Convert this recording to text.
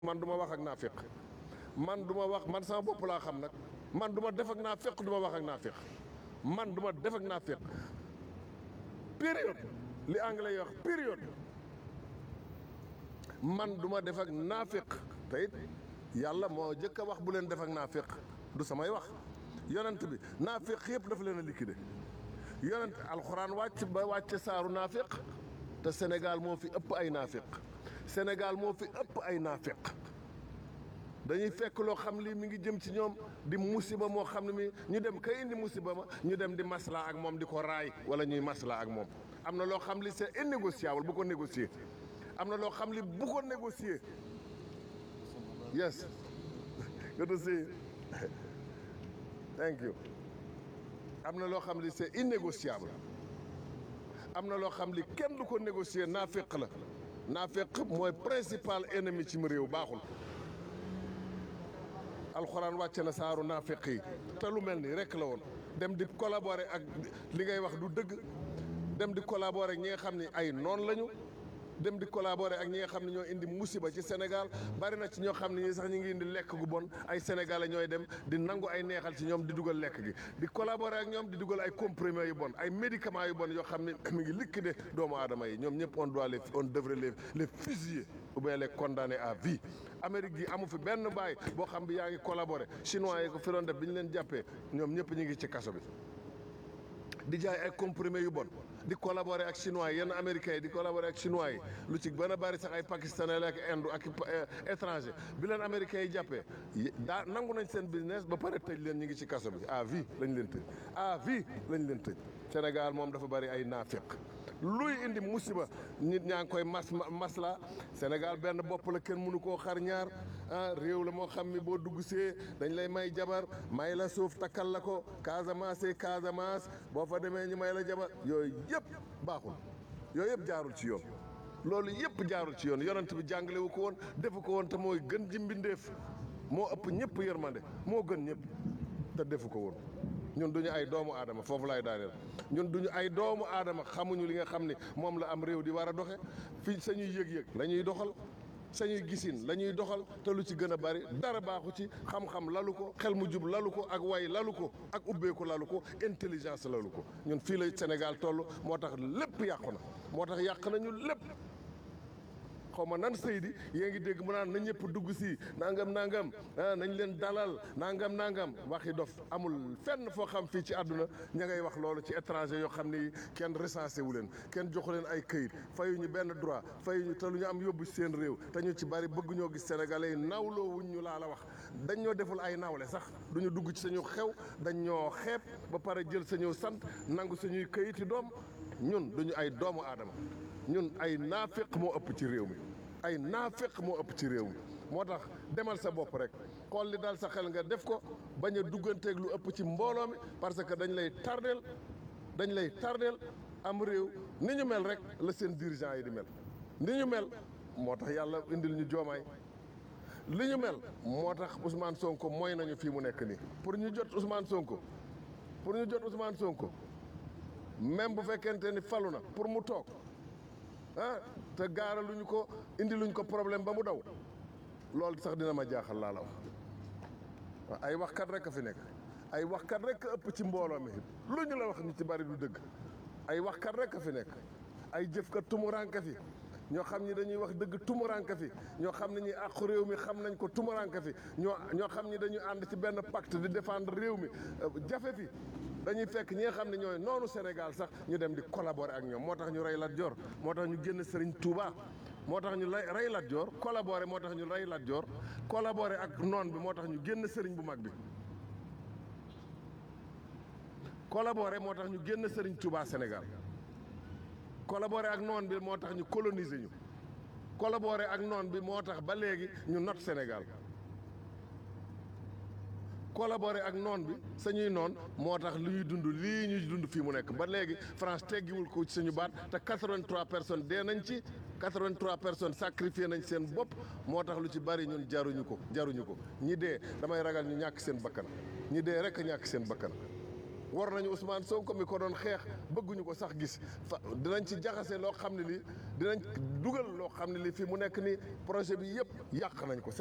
man du ma wax ak naafiq man du ma wax man sama bopp laa xam nag man du ma def ak naafiq du ma wax ak naafiq man du ma def ak naafiq période li anglais yi wax période man du ma def ak naafiq te it yàlla moo jëkk a wax bu leen def ak naafiq du samay wax yonent bi naafiq yëpp dafa leen a liquidé yonent alxuraan wàcc ba wàcce saaru naafiq te Sénégal moo fi ëpp ay naafiq Sénégal moo fi ëpp ay naafiq dañuy fekk loo xam li mi ngi jëm ci ñoom di musiba moo xam ne mi ñu dem kay indi musiba ma ñu dem di maslaa ak moom di ko raay wala ñuy maslaa ak moom am na loo xam li c'est innégociable bu ko négocier am na loo xam li bu ko négocier yes good to see you. thank you am na loo xam li c'est innégociable am na loo xam li kenn du ko négocier naaféq la naaféq mooy principal ennemi ci mu réew baaxul alxuraan wàcce na saaru naaféq yi te lu mel nii rek la woon dem di collaborer ak li ngay wax du dëgg dem di collaborer ak ñi nga xam ne ay noon lañu dem di collaborer ak ñi nga xam ne ñoo indi musiba ci Sénégal bari na ci ñoo xam ne ñi sax ñu ngi indi lekk gu bon ay sénégalais ñooy dem di nangu ay neexal ci ñoom di dugal lekk gi di collaborer ak ñoom di dugal ay comprimés yu bon ay médicaments yu bon yoo xam ne mi ngi liquider doomu aadama yi ñoom ñëpp on doit les on devrait les les fusiller ou bien les condamner à vie. Amérique gi amu fi benn baay boo xam bi yaa ngi collaborer chinois yi ko fi doon def bi ñu leen jàppee ñoom ñëpp ñu ngi ci kaso bi di jaay ay comprimés yu bon. di collaborer ak chinois yi yenn américains yi di collaborer ak chinois yi lu ci gën a bari sax ay pakistanais la ak indo ak étranger bi leen américains yi jàppee daa nangu nañ seen business ba pare tëj leen ñu ngi ci kaso bi à vie lañ leen tëj à vie lañ leen tëj Sénégal moom dafa bari ay naafiq luy indi musiba nit ñaa ngi koy mas masla Sénégal benn bopp la kenn mënu koo xar ñaar ah réew la moo xam ni boo dugg see dañ lay may jabar may la suuf takkal la ko Casamance Casamance boo fa demee ñu may la jabar yooyu yëpp baaxul yooyu yëpp jaarul ci yoon loolu yëpp jaarul ci yoon yonent bi jàngale wu ko woon defu ko woon te mooy gën ji mbindeef moo ëpp ñëpp yërmande moo gën ñëpp te defu ko woon ñun duñu ay doomu aadama foofu lay daaneel ñun duñu ay doomu aadama xamuñu li nga xam ni moom la am réew di war a doxe fii sañuy yëg-yëg la ñuy doxal sañuy gisin la ñuy doxal te lu ci gën a bari dara baaxu ci xam-xam lalu ko xel mu jub lalu ko ak way lalu ko ak ubbeeku lalu ko intelligence lalu ko ñun fii la Sénégal toll moo tax lépp yàqu na moo tax yàq nañu lépp xaw ma nan Seydi yée ngi dégg mu naan na ñëpp dugg si nangam nangam ah nañ leen dalal nangam nangam waxi dof amul fenn foo xam fii ci àdduna ña ngay wax loolu ci étranger yoo xam ni kenn recensé wu leen kenn joxu leen ay këyit fayuñu benn droit fayuñu te lu ñu am yóbbu ci seen réew te ñu ci bari bëgg ñoo gis sénégalais yi nawloo wuñ ñu laa la wax dañ ñoo deful ay nawle sax duñu dugg ci sañu xew dañ ñoo xeeb ba pare jël sañu sant nangu sañuy këyiti doom ñun duñu ay doomu aadama ñun ay naafiq moo ëpp ci réew mi ay naafiq moo ëpp ci réew mi moo tax demal sa bopp rek xool li daal sa xel nga def ko bañ a dugganteeg lu ëpp ci mbooloo mi parce que dañ lay tardeel dañ lay tardeel am réew ni ñu mel rek la seen dirigeant yi di mel ni ñu mel moo tax yàlla indil ñu joomaay li ñu mel moo tax Ousmane Sonko mooy nañu fii mu nekk nii pour ñu jot Ousmane Sonko pour ñu jot Ousmane Sonko même bu fekkente ni falu na pour mu toog ah te gaara luñu ko indi luñ ko problème ba mu daw loolu sax dina ma jaaxal laa la wax waaw ay waxkat rek a fi nekk ay waxkat rek a ëpp ci mbooloo mi lu ñu la wax ñu ci bari du dëgg ay waxkat rek a fi nekk ay jëfkat tumuranka fi ñoo xam ni dañuy wax dëgg tumuranka fi ñoo xam ne ñi àqu réew mi xam nañ ko tumuranka fi ñoo ñoo xam ni dañuy ànd ci benn pacte di défendre réew mi jafe fi dañuy fekk ñi nga xam ne ñooy noonu Sénégal sax ñu dem di collaborer ak ñoom moo tax ñu rey Lat Joor moo tax ñu génn Serigne Touba moo tax ñu lay rey Lat Joor collaborer moo tax ñu rey Lat Joor collaborer ak noon bi moo tax ñu génn Serigne bu mag bi collaborer moo tax ñu génn Serigne Touba Sénégal collaborer ak noon bi moo tax ñu coloniser ñu collaborer ak noon bi moo tax ba léegi ñu not Sénégal collaborer ak noon bi sañuy noon moo tax li ñuy dund lii ñuy dund fii mu nekk ba léegi France teggiwul ko ci suñu baat te 83 personnes dee nañ ci 83 personnes sacrifié nañ seen bopp moo tax lu ci bari ñun jaruñu ko jaruñu ko ñi dee damay ragal ñu ñàkk seen bakkan ñi dee rek a ñàkk seen bakkan war nañu Ousmane Sonko mi ko doon xeex bëgguñu ko sax gis fa dinañ ci jaxase loo xam ne lii dinañ dugal loo xam ne lii fi mu nekk nii projet bi yëpp yàq nañ ko